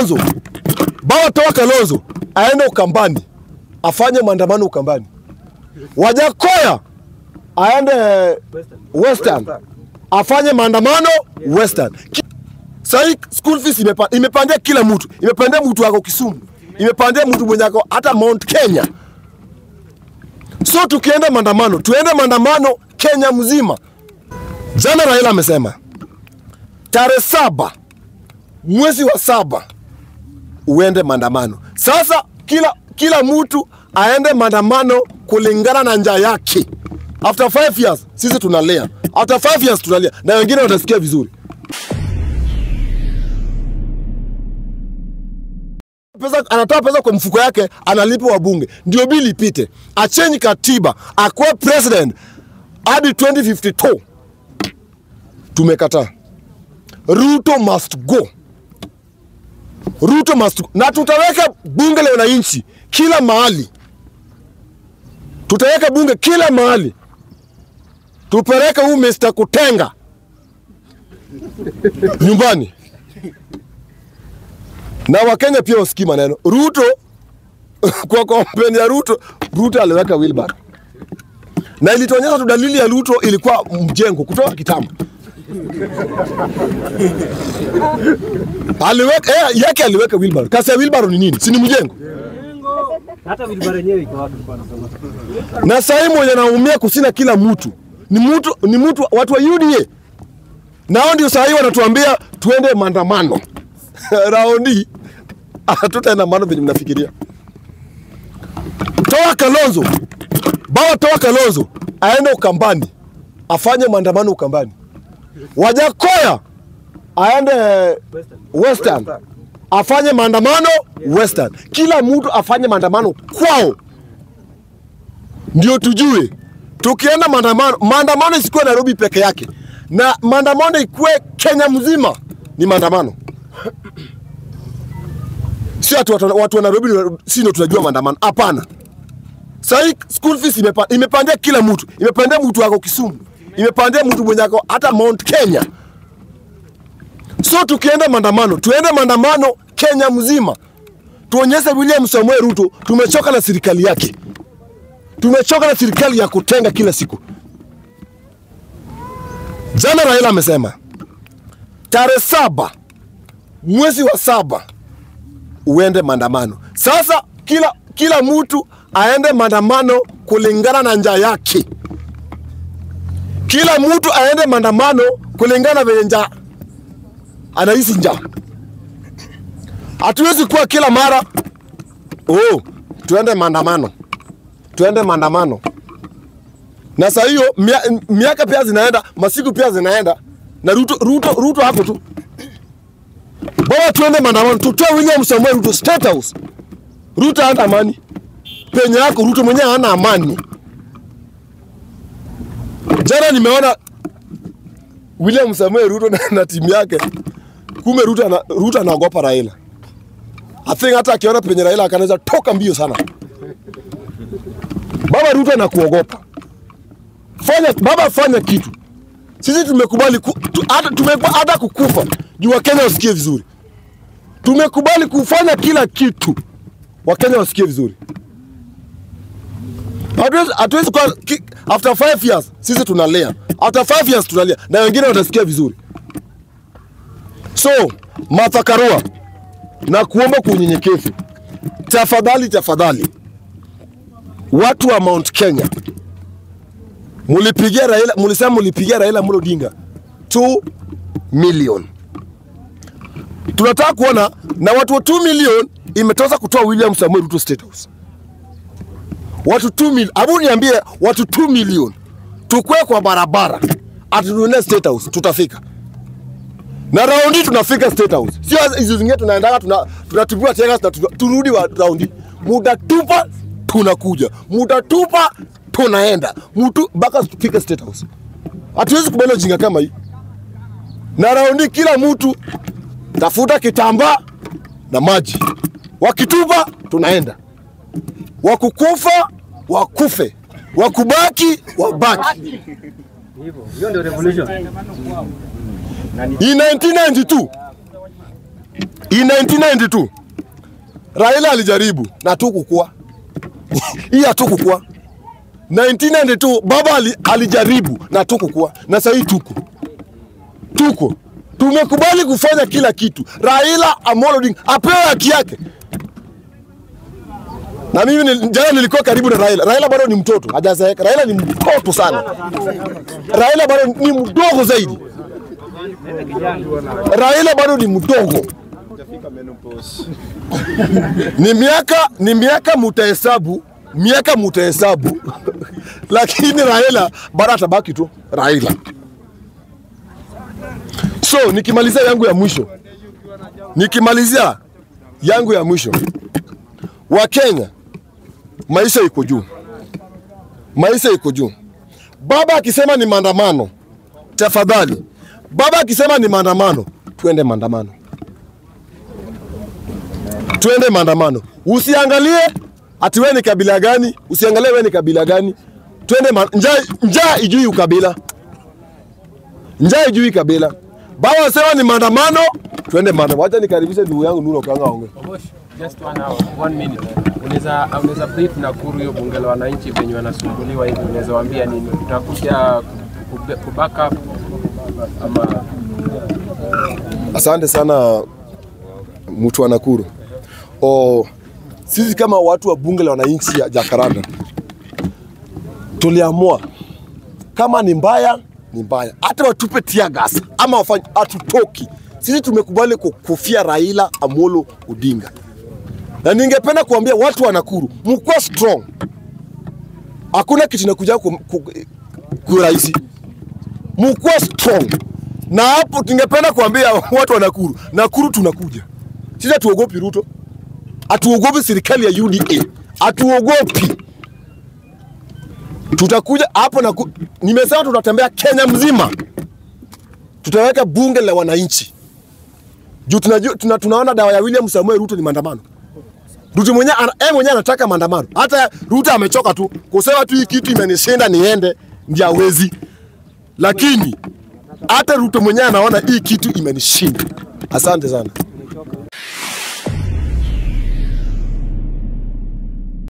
Kalonzo, baba toa Kalonzo aende Ukambani afanye maandamano Ukambani. Wajakoya aende Western afanye maandamano Western. Ki- Sahii school fees imepa, imepandia kila mtu, imepandia mtu wako Kisumu, imepandia mtu mwenye ako hata Mount Kenya. So tukienda maandamano, tuende maandamano Kenya mzima. Jana Raila amesema tarehe saba mwezi wa saba uende maandamano. Sasa kila kila mtu aende maandamano kulingana na njaa yake. After five years sisi tunalia, after five years tunalia, na wengine watasikia vizuri. Pesa, anatoa pesa kwa mfuko yake, analipa wabunge, ndio bili ipite, achenji katiba, akuwe president hadi 2052. Tumekataa. Ruto must go. Ruto must na tutaweka bunge la wananchi kila mahali, tutaweka bunge kila mahali, tupeleke huu Mr. Kutenga nyumbani, na Wakenya pia wasikii maneno Ruto. Kwa kampeni ya Ruto, Ruto aliweka wheelbarrow na ilituonyesha tu dalili ya Ruto ilikuwa mjengo kutoka kitambo. aliweka eh, yake aliweka wheelbarrow. Kasi ya wheelbarrow ni nini? Si ni mjengo? hata vilibara yenyewe iko wapi? Bwana sema. Na sahii mwenye naumia kusina kila mtu ni mtu ni mtu watu wa UDA, nao ndio sahii wanatuambia tuende maandamano raundi hatutaenda maandamano venye mnafikiria. Toa Kalonzo, baba toa Kalonzo aende Ukambani afanye maandamano Ukambani. Wajakoya aende Western afanye maandamano Western, kila mtu afanye maandamano kwao, ndio tujue tukienda maandamano. Maandamano isikuwe Nairobi peke yake, na maandamano ikuwe Kenya mzima ni maandamano. Si ati watu, watu wa Nairobi si ndio tunajua maandamano? Hapana. Sahii school fees imepa, imepandia kila mtu, imepandia mtu wako Kisumu, imepandia mtu mwenye ako hata Mount Kenya. So tukienda maandamano, tuende maandamano Kenya mzima, tuonyeshe William Samoei Ruto tumechoka na serikali yake, tumechoka na serikali ya kutenga kila siku. Jana Raila amesema tarehe saba mwezi wa saba uende maandamano. Sasa kila kila mtu aende maandamano kulingana na njaa yake, kila mtu aende maandamano kulingana na venye njaa anahisi njaa. Hatuwezi kuwa kila mara oh, tuende maandamano, tuende maandamano. Na saa hiyo mia, miaka pia zinaenda, masiku pia zinaenda, na Ruto, Ruto, Ruto hapo tu. Bora tuende maandamano, tutoe William Samoei Ruto State House. Ruto hana amani penye yako, Ruto mwenyewe hana amani. Jana nimeona William Samoei Ruto na, na timu yake kumbe Ruto ana, Ruto anaogopa Raila. I think hata akiona penye Raila akanaweza toka mbio sana. Baba Ruto anakuogopa. Fanya baba, fanya kitu. Sisi tumekubali ku, tu, hata, tumekubali hata kukufa juu Wakenya wasikie vizuri. Tumekubali kufanya kila kitu Wakenya wasikie vizuri. Hatuwezi- Hatuwezi kuwa ki- after five years sisi tunalia, after five years tunalia na wengine watasikia vizuri. So Martha Karua, na kuomba kwa unyenyekevu, tafadhali tafadhali, watu wa Mount Kenya, mulipigia Raila, mulisema mulipigia Raila Amolo Odinga 2 million. Tunataka kuona na watu wa 2 million imetoza kutoa William Samuel Ruto State House. Watu 2 million, abu niambie watu 2 million tukwe kwa barabara atununue State House, tutafika na raundi tunafika State House, sio hizo zingine tunaendaga tuna, tunatupia tena na tuna- turudi wa raundi, muda tupa tunakuja, muda tupa tunaenda mtu mpaka tufike State House. Hatuwezi kubali ujinga kama hii. Na raundi kila mtu tafuta kitambaa na maji, wakitupa tunaenda, wakukufa wakufe, wakubaki wabaki. Hivyo. Hiyo ndio revolution. In 1992 In 1992 Raila alijaribu na tukukua hii hatukukua. 1992 baba ali, alijaribu na tukukua, na sasa hii tuko tuko tumekubali kufanya kila kitu. Raila Amolo Odinga apewe haki yake. Na mimi nil- jana nilikuwa karibu na Raila. Raila bado ni mtoto, hajazeeka. Raila ni mtoto sana. Raila bado ni mdogo zaidi. Raila bado ni mdogo. Ni miaka ni miaka mutahesabu, miaka mutahesabu, lakini Raila bado atabaki tu Raila. So nikimalizia yangu ya mwisho, nikimalizia yangu ya mwisho, Wakenya, maisha iko juu, maisha iko juu. Baba akisema ni maandamano, tafadhali, baba akisema ni maandamano, tuende maandamano, tuende maandamano. Usiangalie ati wewe ni kabila gani, usiangalie wewe ni kabila gani, twende ma... njaa, njaa ijui ukabila njaa ijui kabila. Baba wasema ni maandamano, twende maandamano. Wacha nikaribishe ndugu yangu Nuru Okanga aongee. Obosh, just one hour, one minute. Unaweza unaweza brief Nakuru hiyo bunge la wananchi venye wanasumbuliwa hivi, unaweza waambia nini? Utakuja ku- ku back up ama Asante sana mtu wa Nakuru. O, sisi kama watu wa bunge la wananchi ya Jakaranda tuliamua kama ni mbaya ni mbaya, hata watupe tear gas ama wafanye, hatutoki. Sisi tumekubali ku- kufia Raila Amolo Odinga, na ningependa kuambia watu wa Nakuru, mkuwa strong. Hakuna kitu inakuja ku, ku, ku rahisi mkuwa strong na hapo tungependa kuambia watu wa Nakuru, Nakuru tunakuja. Sisi hatuogopi Ruto, hatuogopi serikali ya UDA, hatuogopi. Tutakuja hapo na nimesema tutatembea Kenya mzima, tutaweka bunge la wananchi juu tunajua, tuna, tunaona dawa ya William Samuel Ruto ni maandamano. Ruto mwenyewe ana- yeye mwenyewe anataka maandamano. Hata Ruto amechoka tu kusema tu hii kitu imenishinda niende, ndio hawezi lakini hata Ruto mwenyewe anaona hii kitu imenishinda. Asante sana.